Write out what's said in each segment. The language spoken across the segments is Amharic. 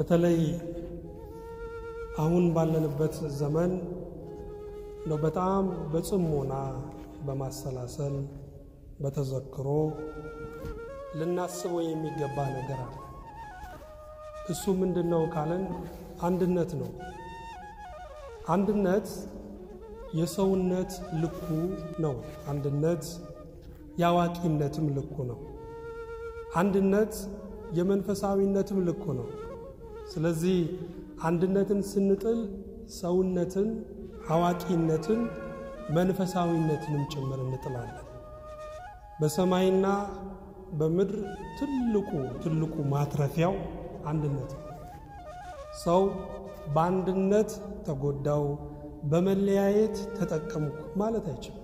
በተለይ አሁን ባለንበት ዘመን ነው በጣም በጽሞና በማሰላሰል በተዘክሮ ልናስበው የሚገባ ነገር አለ። እሱ ምንድን ነው ካለን አንድነት ነው። አንድነት የሰውነት ልኩ ነው። አንድነት የአዋቂነትም ልኩ ነው። አንድነት የመንፈሳዊነትም ልኩ ነው። ስለዚህ አንድነትን ስንጥል ሰውነትን፣ አዋቂነትን፣ መንፈሳዊነትንም ጭምር እንጥላለን። በሰማይና በምድር ትልቁ ትልቁ ማትረፊያው አንድነት ነው። ሰው በአንድነት ተጎዳው፣ በመለያየት ተጠቀምኩ ማለት አይችልም።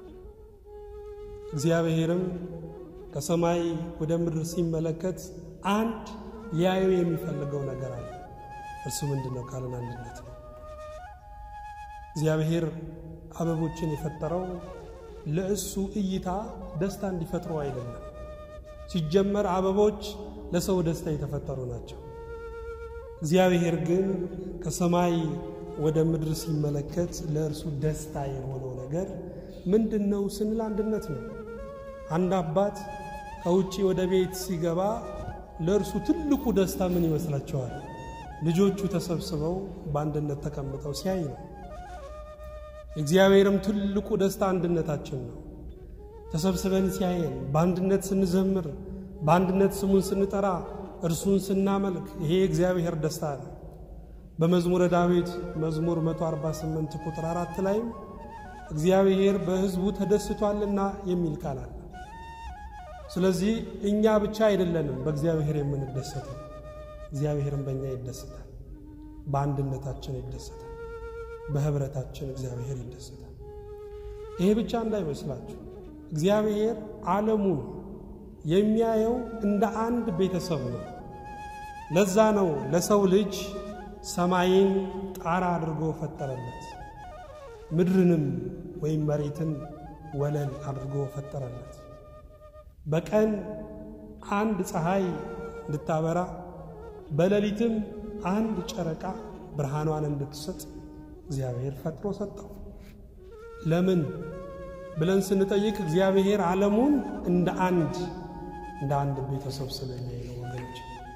እግዚአብሔርም ከሰማይ ወደ ምድር ሲመለከት አንድ ሊያየው የሚፈልገው ነገር አለ። እርሱ ምንድን ነው ካለን አንድነት ነው። እግዚአብሔር አበቦችን የፈጠረው ለእሱ እይታ ደስታ እንዲፈጥሩ አይደለም። ሲጀመር አበቦች ለሰው ደስታ የተፈጠሩ ናቸው። እግዚአብሔር ግን ከሰማይ ወደ ምድር ሲመለከት ለእርሱ ደስታ የሆነው ነገር ምንድን ነው ስንል አንድነት ነው። አንድ አባት ከውጭ ወደ ቤት ሲገባ ለእርሱ ትልቁ ደስታ ምን ይመስላችኋል? ልጆቹ ተሰብስበው በአንድነት ተቀምጠው ሲያይ ነው። እግዚአብሔርም ትልቁ ደስታ አንድነታችን ነው። ተሰብስበን ሲያየን፣ በአንድነት ስንዘምር፣ በአንድነት ስሙን ስንጠራ፣ እርሱን ስናመልክ፣ ይሄ የእግዚአብሔር ደስታ ነው። በመዝሙረ ዳዊት መዝሙር 148 ቁጥር አራት ላይም እግዚአብሔር በሕዝቡ ተደስቷልና የሚል ቃል አለ። ስለዚህ እኛ ብቻ አይደለንም በእግዚአብሔር የምንደሰተው፣ እግዚአብሔርም በእኛ ይደሰታል። በአንድነታችን ይደሰታል። በህብረታችን እግዚአብሔር ይደሰታል። ይሄ ብቻ እንዳይመስላችሁ እግዚአብሔር ዓለሙን የሚያየው እንደ አንድ ቤተሰብ ነው። ለዛ ነው ለሰው ልጅ ሰማይን ጣራ አድርጎ ፈጠረለት፣ ምድርንም ወይም መሬትን ወለል አድርጎ ፈጠረለት። በቀን አንድ ፀሐይ እንድታበራ በሌሊትም አንድ ጨረቃ ብርሃኗን እንድትሰጥ እግዚአብሔር ፈጥሮ ሰጠው። ለምን ብለን ስንጠይቅ እግዚአብሔር ዓለሙን እንደ አንድ እንደ አንድ ቤተሰብ ስለሚያይ ነው ወገኖች።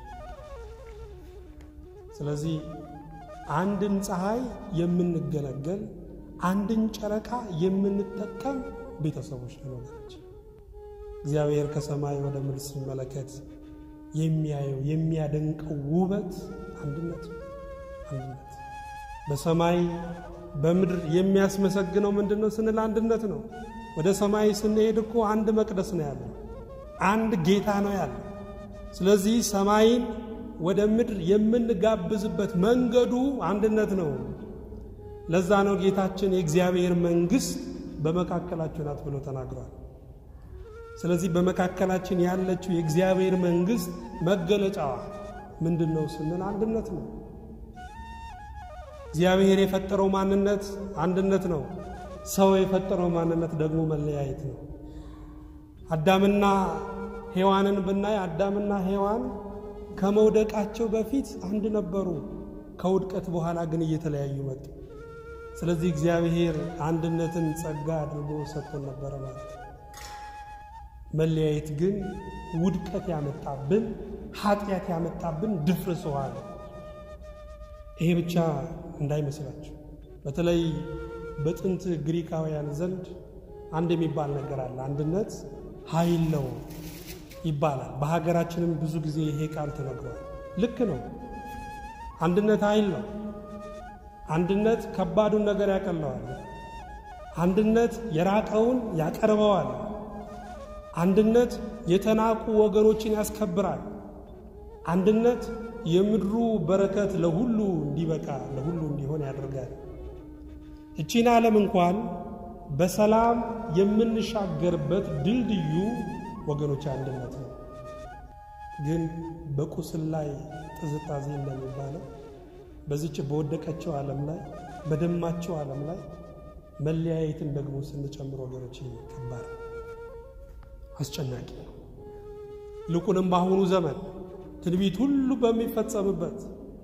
ስለዚህ አንድን ፀሐይ የምንገለገል አንድን ጨረቃ የምንጠቀም ቤተሰቦች ነው ወገኖች። እግዚአብሔር ከሰማይ ወደ ምድር ሲመለከት የሚያየው የሚያደንቀው ውበት አንድነት አንድነት በሰማይ በምድር የሚያስመሰግነው ምንድን ነው ስንል አንድነት ነው። ወደ ሰማይ ስንሄድ እኮ አንድ መቅደስ ነው ያለው፣ አንድ ጌታ ነው ያለው። ስለዚህ ሰማይን ወደ ምድር የምንጋብዝበት መንገዱ አንድነት ነው። ለዛ ነው ጌታችን የእግዚአብሔር መንግሥት በመካከላችሁ ናት ብሎ ተናግሯል። ስለዚህ በመካከላችን ያለችው የእግዚአብሔር መንግሥት መገለጫዋ ምንድን ነው ስንል አንድነት ነው። እግዚአብሔር የፈጠረው ማንነት አንድነት ነው። ሰው የፈጠረው ማንነት ደግሞ መለያየት ነው። አዳምና ሔዋንን ብናይ አዳምና ሔዋን ከመውደቃቸው በፊት አንድ ነበሩ። ከውድቀት በኋላ ግን እየተለያዩ መጡ። ስለዚህ እግዚአብሔር አንድነትን ጸጋ አድርጎ ሰጥቶን ነበረ ማለት ነው። መለያየት ግን ውድቀት ያመጣብን ኃጢአት ያመጣብን ድፍርስ ውሃ ነው። ይሄ ብቻ እንዳይመስላችሁ። በተለይ በጥንት ግሪካውያን ዘንድ አንድ የሚባል ነገር አለ። አንድነት ኃይል ነው ይባላል። በሀገራችንም ብዙ ጊዜ ይሄ ቃል ተነግሯል። ልክ ነው። አንድነት ኃይል ነው። አንድነት ከባዱን ነገር ያቀለዋል። አንድነት የራቀውን ያቀርበዋል። አንድነት የተናቁ ወገኖችን ያስከብራል። አንድነት የምድሩ በረከት ለሁሉ እንዲበቃ ለሁሉ እንዲሆን ያደርጋል። እቺን ዓለም እንኳን በሰላም የምንሻገርበት ድልድዩ ወገኖች አንድነት ነው። ግን በቁስል ላይ ጥዝጣዜ እንደሚባለው በዚች በወደቀችው ዓለም ላይ በደማቸው ዓለም ላይ መለያየትን ደግሞ ስንጨምር ወገኖች ከባድ አስጨናቂ ነው። ይልቁንም በአሁኑ ዘመን ትንቢት ሁሉ በሚፈጸምበት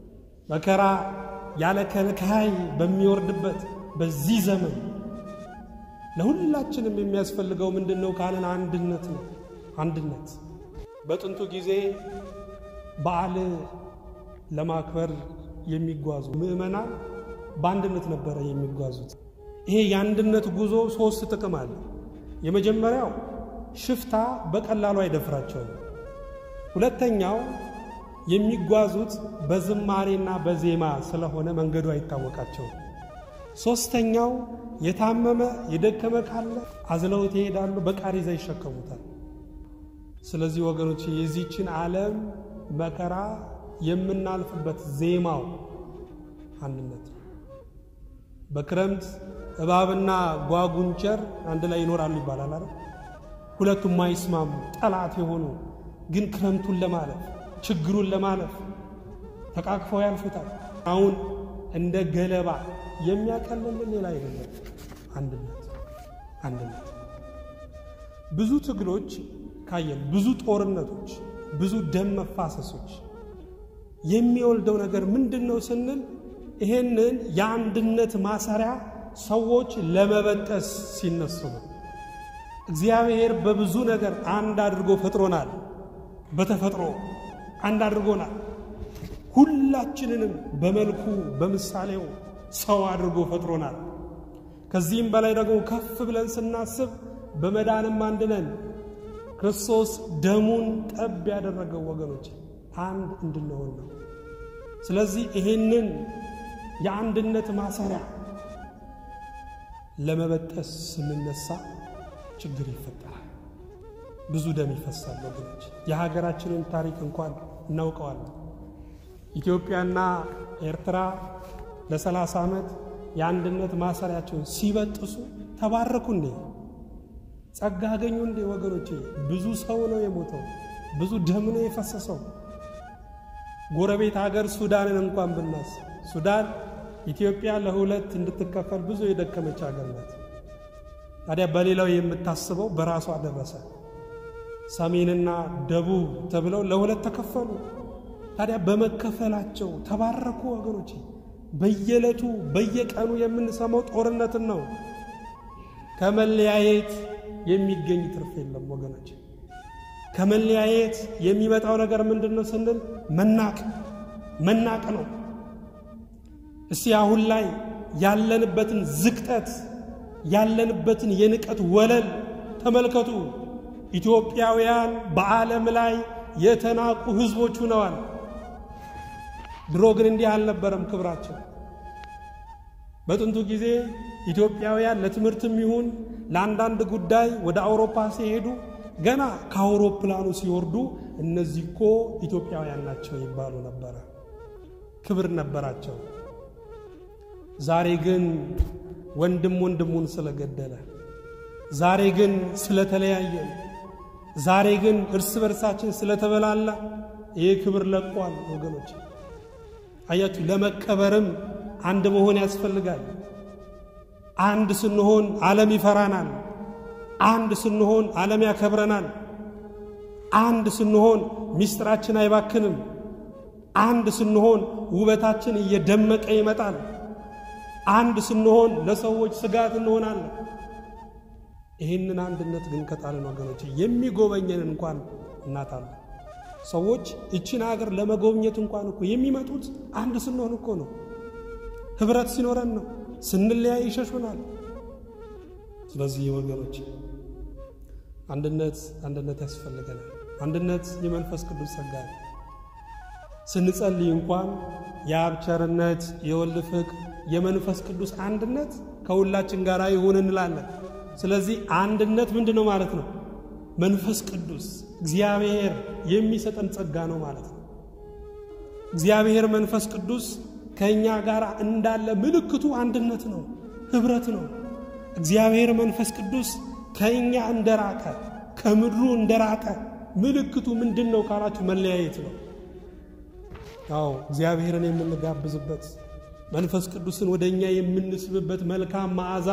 መከራ ያለ ከልካይ በሚወርድበት በዚህ ዘመን ለሁላችንም የሚያስፈልገው ምንድን ነው ካለን አንድነት ነው። አንድነት በጥንቱ ጊዜ በዓል ለማክበር የሚጓዙ ምዕመናን በአንድነት ነበረ የሚጓዙት። ይሄ የአንድነት ጉዞ ሶስት ጥቅም አለ። የመጀመሪያው ሽፍታ በቀላሉ አይደፍራቸውም። ሁለተኛው የሚጓዙት በዝማሬና በዜማ ስለሆነ መንገዱ አይታወቃቸውም። ሦስተኛው የታመመ የደከመ ካለ አዝለውት ይሄዳሉ፣ በቃሬዛ ይሸከሙታል። ስለዚህ ወገኖች የዚችን ዓለም መከራ የምናልፍበት ዜማው አንድነት ነው። በክረምት እባብና ጓጉንቸር አንድ ላይ ይኖራሉ ይባላል አይደል? ሁለቱም ማይስማሙ ጠላት የሆኑ ግን ክረምቱን ለማለፍ ችግሩን ለማለፍ ተቃቅፈው ያልፉታል። አሁን እንደ ገለባ የሚያቀልልን ሌላ አይደለም፣ አንድነት አንድነት። ብዙ ትግሎች ካየን፣ ብዙ ጦርነቶች፣ ብዙ ደም መፋሰሶች የሚወልደው ነገር ምንድን ነው ስንል ይሄንን የአንድነት ማሰሪያ ሰዎች ለመበጠስ ሲነሱ ነው። እግዚአብሔር በብዙ ነገር አንድ አድርጎ ፈጥሮናል። በተፈጥሮ አንድ አድርጎናል። ሁላችንንም በመልኩ በምሳሌው ሰው አድርጎ ፈጥሮናል። ከዚህም በላይ ደግሞ ከፍ ብለን ስናስብ በመዳንም አንድ ነን። ክርስቶስ ደሙን ጠብ ያደረገው ወገኖች አንድ እንድንሆን ነው። ስለዚህ ይሄንን የአንድነት ማሰሪያ ለመበጠስ ስንነሳ ችግር ይፈጠራል። ብዙ ደም ይፈሳል ወገኖች። የሀገራችንን ታሪክ እንኳን እናውቀዋለን። ኢትዮጵያና ኤርትራ ለሰላሳ ዓመት የአንድነት ማሰሪያቸውን ሲበጥሱ ተባረኩ እንዴ? ጸጋ አገኙ እንዴ? ወገኖቼ ብዙ ሰው ነው የሞተው፣ ብዙ ደም ነው የፈሰሰው። ጎረቤት ሀገር ሱዳንን እንኳን ብናስ ሱዳን ኢትዮጵያ ለሁለት እንድትከፈል ብዙ የደከመች ሀገር ናት። ታዲያ በሌላው የምታስበው በራሷ ደረሰ። ሰሜንና ደቡብ ተብለው ለሁለት ተከፈሉ። ታዲያ በመከፈላቸው ተባረኩ ወገኖች። በየዕለቱ በየቀኑ የምንሰማው ጦርነትን ነው። ከመለያየት የሚገኝ ትርፍ የለም ወገኖች። ከመለያየት የሚመጣው ነገር ምንድን ነው ስንል መናቅ መናቅ ነው። እስቲ አሁን ላይ ያለንበትን ዝቅጠት ያለንበትን የንቀት ወለል ተመልከቱ። ኢትዮጵያውያን በዓለም ላይ የተናቁ ሕዝቦች ሆነዋል። ድሮ ግን እንዲህ አልነበረም ክብራቸው። በጥንቱ ጊዜ ኢትዮጵያውያን ለትምህርትም ይሁን ለአንዳንድ ጉዳይ ወደ አውሮፓ ሲሄዱ ገና ከአውሮፕላኑ ሲወርዱ እነዚህ እኮ ኢትዮጵያውያን ናቸው ይባሉ ነበረ። ክብር ነበራቸው። ዛሬ ግን ወንድም ወንድሙን ስለገደለ፣ ዛሬ ግን ስለተለያየን፣ ዛሬ ግን እርስ በርሳችን ስለተበላላ ይህ ክብር ለቋል ወገኖች። አያችሁ፣ ለመከበርም አንድ መሆን ያስፈልጋል። አንድ ስንሆን ዓለም ይፈራናል። አንድ ስንሆን ዓለም ያከብረናል። አንድ ስንሆን ምስጢራችን አይባክንም። አንድ ስንሆን ውበታችን እየደመቀ ይመጣል። አንድ ስንሆን ለሰዎች ስጋት እንሆናለን። ይህንን አንድነት ግን ከጣልን ወገኖች የሚጎበኘን እንኳን እናጣለን። ሰዎች እችን ሀገር ለመጎብኘት እንኳን እኮ የሚመጡት አንድ ስንሆን እኮ ነው። ህብረት ሲኖረን ነው። ስንለያይ ይሸሹናል። ስለዚህ ወገኖች አንድነት አንድነት ያስፈልገናል። አንድነት የመንፈስ ቅዱስ ጸጋ ነው። ስንጸልይ እንኳን የአብ ቸርነት፣ የወልድ ፍቅር፣ የመንፈስ ቅዱስ አንድነት ከሁላችን ጋር ይሁን እንላለን። ስለዚህ አንድነት ምንድን ነው ማለት ነው? መንፈስ ቅዱስ እግዚአብሔር የሚሰጠን ጸጋ ነው ማለት ነው። እግዚአብሔር መንፈስ ቅዱስ ከእኛ ጋር እንዳለ ምልክቱ አንድነት ነው፣ ኅብረት ነው። እግዚአብሔር መንፈስ ቅዱስ ከእኛ እንደራቀ ከምድሩ እንደራቀ ምልክቱ ምንድን ነው ካላችሁ መለያየት ነው። አዎ እግዚአብሔርን የምንጋብዝበት መንፈስ ቅዱስን ወደ እኛ የምንስብበት መልካም መዓዛ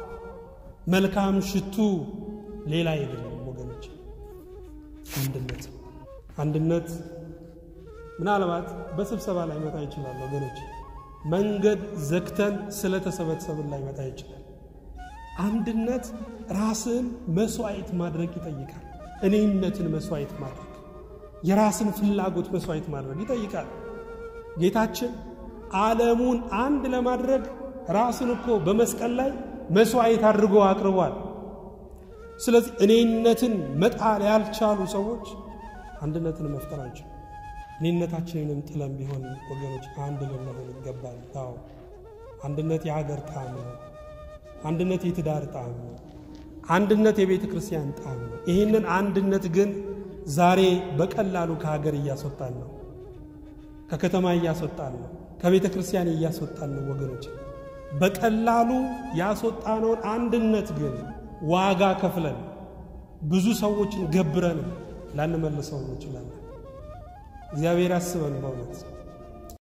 መልካም ሽቱ ሌላ አይደለም ወገኖች፣ አንድነት አንድነት ምናልባት በስብሰባ ላይ መጣ ይችላል ወገኖች። መንገድ ዘግተን ስለተሰበሰብን ላይ መጣ ይችላል። አንድነት ራስን መስዋዕት ማድረግ ይጠይቃል። እኔነትን መስዋዕት ማድረግ፣ የራስን ፍላጎት መስዋዕት ማድረግ ይጠይቃል። ጌታችን ዓለሙን አንድ ለማድረግ ራሱን እኮ በመስቀል ላይ መስዋዕት አድርጎ አቅርቧል። ስለዚህ እኔነትን መጣል ያልቻሉ ሰዎች አንድነትን መፍጠር አንችልም። እኔነታችንንም ጥለን ቢሆን ወገኖች አንድ ልንሆን ይገባል። አዎ አንድነት የሀገር ጣዕም ነው። አንድነት የትዳር ጣዕም ነው። አንድነት የቤተ ክርስቲያን ጣዕም ነው። ይህንን አንድነት ግን ዛሬ በቀላሉ ከሀገር እያስወጣን ነው፣ ከከተማ እያስወጣን ነው፣ ከቤተ ክርስቲያን እያስወጣን ነው ወገኖች። በቀላሉ ያስወጣነውን አንድነት ግን ዋጋ ከፍለን ብዙ ሰዎችን ገብረን ላንመልሰው እንችላለን። እግዚአብሔር ያስበን በእውነት